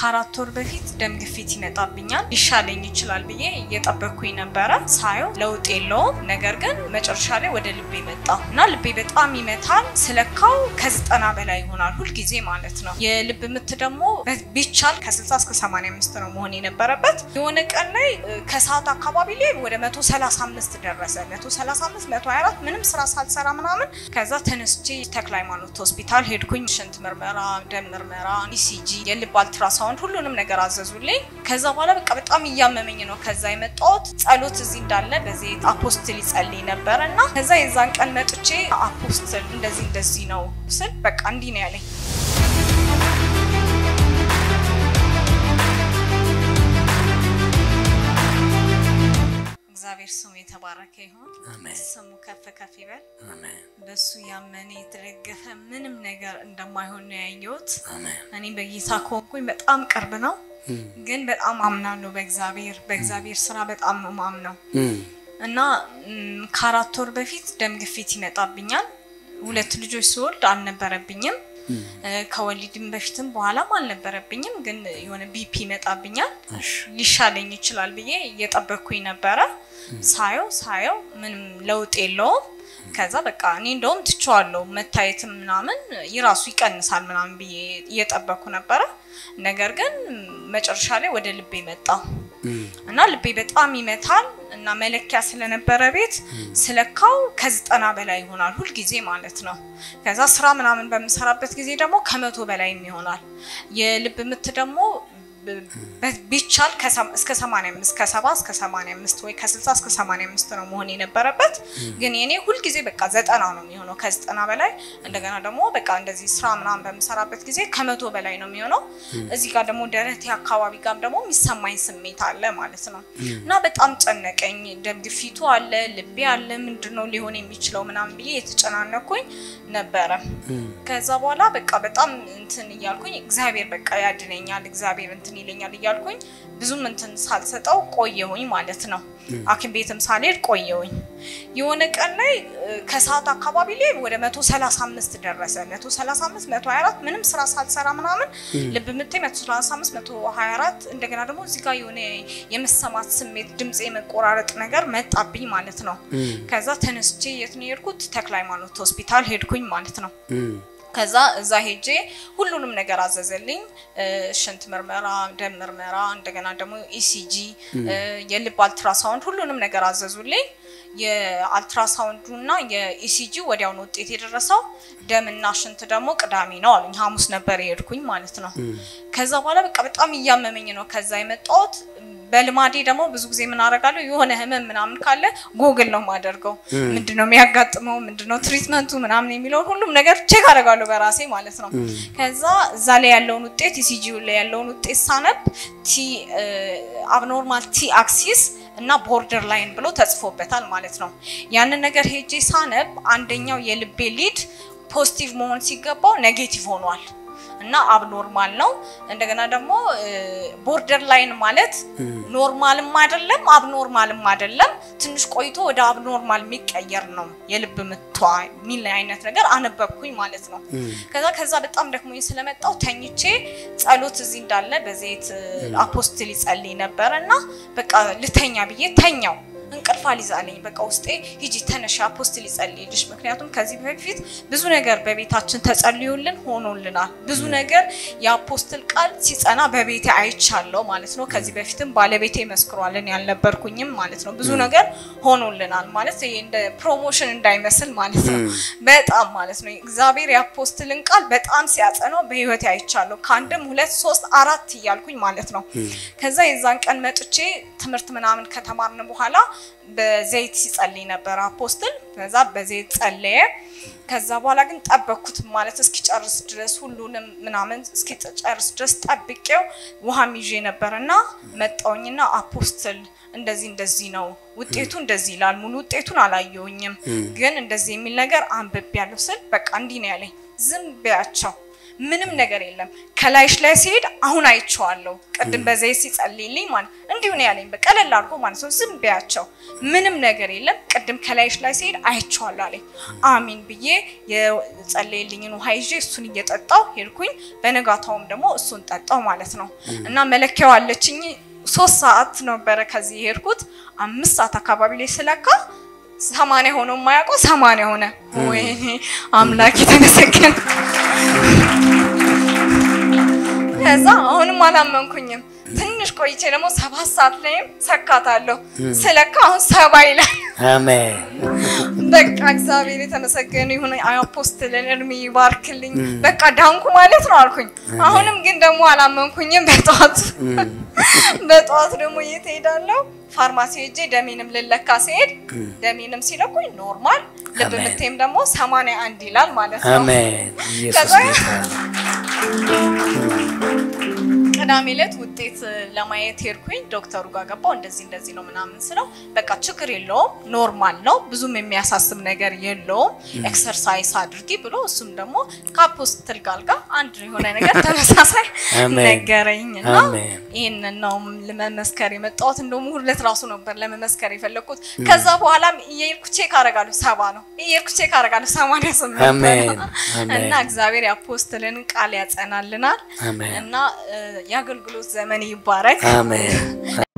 ከአራት ወር በፊት ደም ግፊት ይመጣብኛል ሊሻለኝ ይችላል ብዬ እየጠበቅኩኝ ነበረ። ሳየው ለውጥ የለውም። ነገር ግን መጨረሻ ላይ ወደ ልቤ መጣ እና ልቤ በጣም ይመታል። ስለካው ከዘጠና በላይ ይሆናል ሁልጊዜ ማለት ነው። የልብ ምት ደግሞ ቢቻል ከ60 እስከ 85 ነው መሆን የነበረበት። የሆነ ቀን ላይ ከሰዓት አካባቢ ላይ ወደ 135 ደረሰ። 135 124 ምንም ስራ ሳልሰራ ምናምን ከዛ ተነስቼ ተክለ ሃይማኖት ሆስፒታል ሄድኩኝ። ሽንት ምርመራ፣ ደም ምርመራ፣ ኢሲጂ፣ የልብ አልትራሳውንድ ሁሉንም ነገር አዘዙልኝ። ከዛ በኋላ በቃ በጣም እያመመኝ ነው ከዛ የመጣሁት። ጸሎት እዚህ እንዳለ በዚህ አፖስትል ይጸልይ ነበረ እና ከዛ የዛን ቀን መጥቼ አፖስትል እንደዚህ እንደዚህ ነው ስል በቃ እንዲህ ነው ያለኝ። እግዚአብሔር ስሙ የተባረከ ይሁን። ስሙ ከፍ ከፍ ይበል። በሱ ያመነ የተደገፈ ምንም ነገር እንደማይሆን ነው ያየሁት። እኔ በጌታ ከሆንኩኝ በጣም ቅርብ ነው፣ ግን በጣም አምናለሁ በእግዚአብሔር በእግዚአብሔር ስራ በጣም ነው ማምነው እና ከአራት ወር በፊት ደም ግፊት ይመጣብኛል። ሁለት ልጆች ስወልድ አልነበረብኝም። ከወሊድም በፊትም በኋላም አልነበረብኝም፣ ግን የሆነ ቢፒ ይመጣብኛል። ሊሻለኝ ይችላል ብዬ እየጠበቅኩኝ ነበረ። ሳየው ሳየው ምንም ለውጥ የለውም። ከዛ በቃ እኔ እንደውም ትቼዋለሁ መታየትም ምናምን ይራሱ ይቀንሳል ምናምን ብዬ እየጠበቅኩ ነበረ። ነገር ግን መጨረሻ ላይ ወደ ልቤ መጣ እና ልቤ በጣም ይመታል እና መለኪያ ስለነበረ ቤት ስለካው ከዘጠና በላይ ይሆናል ሁልጊዜ ማለት ነው። ከዛ ስራ ምናምን በምሰራበት ጊዜ ደግሞ ከመቶ በላይም ይሆናል። የልብ ምት ደግሞ ቢቻል እስከ 85 ከሰባ እስከ 85 ወይ ከ60 እስከ 85 ነው መሆን የነበረበት። ግን የኔ ሁልጊዜ በቃ ዘጠና ነው የሚሆነው ከዘጠና በላይ እንደገና ደግሞ በቃ እንደዚህ ስራ ምናምን በምሰራበት ጊዜ ከመቶ በላይ ነው የሚሆነው። እዚህ ጋር ደግሞ ደረቴ አካባቢ ጋር ደግሞ የሚሰማኝ ስሜት አለ ማለት ነው እና በጣም ጨነቀኝ። ደም ግፊቱ አለ፣ ልቤ አለ፣ ምንድነው ሊሆን የሚችለው ምናምን ብዬ የተጨናነኩኝ ነበረ። ከዛ በኋላ በቃ በጣም እንትን እያልኩኝ እግዚአብሔር በቃ ያድነኛል እግዚአብሔር እንትን ይለኛል እያልኩኝ ብዙም እንትን ሳልሰጠው ቆየሁኝ ማለት ነው። ሐኪም ቤትም ሳልሄድ ቆየሁኝ። የሆነ ቀን ላይ ከሰዓት አካባቢ ላይ ወደ 135 ደረሰ። 135 124 ምንም ስራ ሳልሰራ ምናምን ልብ ምቴ 135 124 እንደገና ደግሞ እዚህ ጋር የሆነ የመሰማት ስሜት ድምፅ የመቆራረጥ ነገር መጣብኝ ማለት ነው። ከዛ ተነስቼ የት ነው የሄድኩት? ተክለ ሃይማኖት ሆስፒታል ሄድኩኝ ማለት ነው። ከዛ እዛ ሄጄ ሁሉንም ነገር አዘዘልኝ። ሽንት ምርመራ፣ ደም ምርመራ፣ እንደገና ደግሞ ኢሲጂ፣ የልብ አልትራሳውንድ ሁሉንም ነገር አዘዙልኝ። የአልትራሳውንዱ እና የኢሲጂ ወዲያውኑ ውጤት የደረሰው ደምና ሽንት ደግሞ ቅዳሜ ነው አሉኝ። ሐሙስ ነበር የሄድኩኝ ማለት ነው። ከዛ በኋላ በቃ በጣም እያመመኝ ነው ከዛ የመጣሁት። በልማዴ ደግሞ ብዙ ጊዜ ምን አደርጋለሁ የሆነ ህመም ምናምን ካለ ጎግል ነው የማደርገው። ምንድነው የሚያጋጥመው፣ ምንድነው ትሪትመንቱ ምናምን የሚለውን ሁሉም ነገር ቼክ አደርጋለሁ በራሴ ማለት ነው። ከዛ እዛ ላይ ያለውን ውጤት ኢሲጂ ላይ ያለውን ውጤት ሳነብ ቲ አብኖርማል ቲ አክሲስ እና ቦርደር ላይን ብሎ ተጽፎበታል ማለት ነው። ያንን ነገር ሄጄ ሳነብ አንደኛው የልቤ ሊድ ፖዚቲቭ መሆን ሲገባው ኔጌቲቭ ሆኗል። እና አብኖርማል ነው። እንደገና ደግሞ ቦርደር ላይን ማለት ኖርማልም አይደለም አብኖርማልም አይደለም፣ ትንሽ ቆይቶ ወደ አብኖርማል የሚቀየር ነው የልብ ምቷ የሚል አይነት ነገር አነበብኩኝ ማለት ነው። ከዛ ከዛ በጣም ደክሞኝ ስለመጣው ተኝቼ ጸሎት እዚህ እንዳለ በዘይት አፖስትል ይጸልይ ነበረ እና በቃ ልተኛ ብዬ ተኛው። እንቅልፍ አልይዛለኝ። በቃ ውስጤ ሂጂ ተነሽ አፖስትል ይጸልይልሽ። ምክንያቱም ከዚህ በፊት ብዙ ነገር በቤታችን ተጸልዮልን ሆኖልናል። ብዙ ነገር የአፖስትል ቃል ሲጸና በቤቴ አይቻለው ማለት ነው። ከዚህ በፊትም ባለቤቴ መስክሯልን ያልነበርኩኝም ማለት ነው። ብዙ ነገር ሆኖልናል ማለት ይሄ እንደ ፕሮሞሽን እንዳይመስል ማለት ነው። በጣም ማለት ነው እግዚአብሔር የአፖስትልን ቃል በጣም ሲያጸናው በህይወቴ አይቻለሁ። ከአንድም ሁለት ሶስት አራት እያልኩኝ ማለት ነው። ከዛ የዛን ቀን መጥቼ ትምህርት ምናምን ከተማርን በኋላ በዘይት ሲጸልይ ነበር አፖስትል። ከዛ በዘይት ጸለየ። ከዛ በኋላ ግን ጠበቅኩት ማለት እስኪጨርስ ድረስ ሁሉንም ምናምን እስኪጨርስ ድረስ ጠብቄው ውሃም ይዤ ነበር እና መጣውኝና አፖስትል እንደዚህ እንደዚህ ነው ውጤቱ እንደዚህ ይላል። ሙሉ ውጤቱን አላየውኝም፣ ግን እንደዚህ የሚል ነገር አንብቤ ያለው ስል በቃ እንዲህ ነው ያለኝ። ዝም ቢያቸው ምንም ነገር የለም። ከላይሽ ላይ ሲሄድ አሁን አይቼዋለሁ። ቅድም በዘይት ሲጸልይልኝ ማለት እንዲሁ ነው ያለኝ። በቀለል አድርጎ ማለት ነው። ዝም ቢያቸው ምንም ነገር የለም። ቅድም ከላይሽ ላይ ሲሄድ አይቼዋለሁ አለኝ። አሚን ብዬ የጸለይልኝን ውሃ ይዤ እሱን እየጠጣው ሄድኩኝ። በነጋታውም ደግሞ እሱን ጠጣው ማለት ነው እና መለኪያው አለችኝ ሶስት ሰዓት ነበረ ከዚህ የሄድኩት። አምስት ሰዓት አካባቢ ላይ ስለካ ሰማንያ ሆኖ የማያውቀው ሰማንያ ሆነ። ወይኔ አምላክ የተመሰገነ። ከዛ አሁንም አላመንኩኝም። ትንሽ ቆይቼ ደግሞ ሰባት ሰዓት ላይም ሰካታለሁ። ስለካ አሁን ሰባ ይላል። አሜን በቃ እግዚአብሔር የተመሰገነ ይሁን። አፖስትልን እድሜ ይባርክልኝ። በቃ ዳንኩ ማለት ነው አልኩኝ። አሁንም ግን ደግሞ አላመንኩኝም። በጠዋት በጠዋት ደግሞ የት ሄዳለሁ? ፋርማሲ ሄጄ ደሜንም ልለካ ሲሄድ ደሜንም ሲለኩኝ ኖርማል፣ ልብ አሜን። ምቴም ደግሞ ሰማንያ አንድ ይላል ማለት ነው። አሜን ኢየሱስ ከዛ ጌታ ነው። ቅዳሜ ዕለት ውጤት ለማየት ሄድኩኝ። ዶክተሩ ጋር ገባው። እንደዚህ እንደዚህ ነው ምናምን ስለው በቃ ችግር የለውም ኖርማል ነው፣ ብዙም የሚያሳስብ ነገር የለውም፣ ኤክሰርሳይዝ አድርጊ ብሎ እሱም ደግሞ ከአፖስትል ጋር ጋር አንድ የሆነ ነገር ተመሳሳይ አሜን። ነገረኝ እና አሜን። ይህንን ነው ለመመስከር የመጣሁት። እንደውም ሁለት ራሱ ነበር ለመመስከር የፈለግኩት። ከዛ በኋላም እየሄድኩ ቼክ አደርጋለሁ፣ ሰባ ነው እየሄድኩ ቼክ አደርጋለሁ፣ ሰማንያ ስምንት አሜን። ነው። አሜን። እና እግዚአብሔር የአፖስትልን ቃል ያጸናልናል አሜን እና እ፣ የአገልግሎት ዘመን ይባረክ። አሜን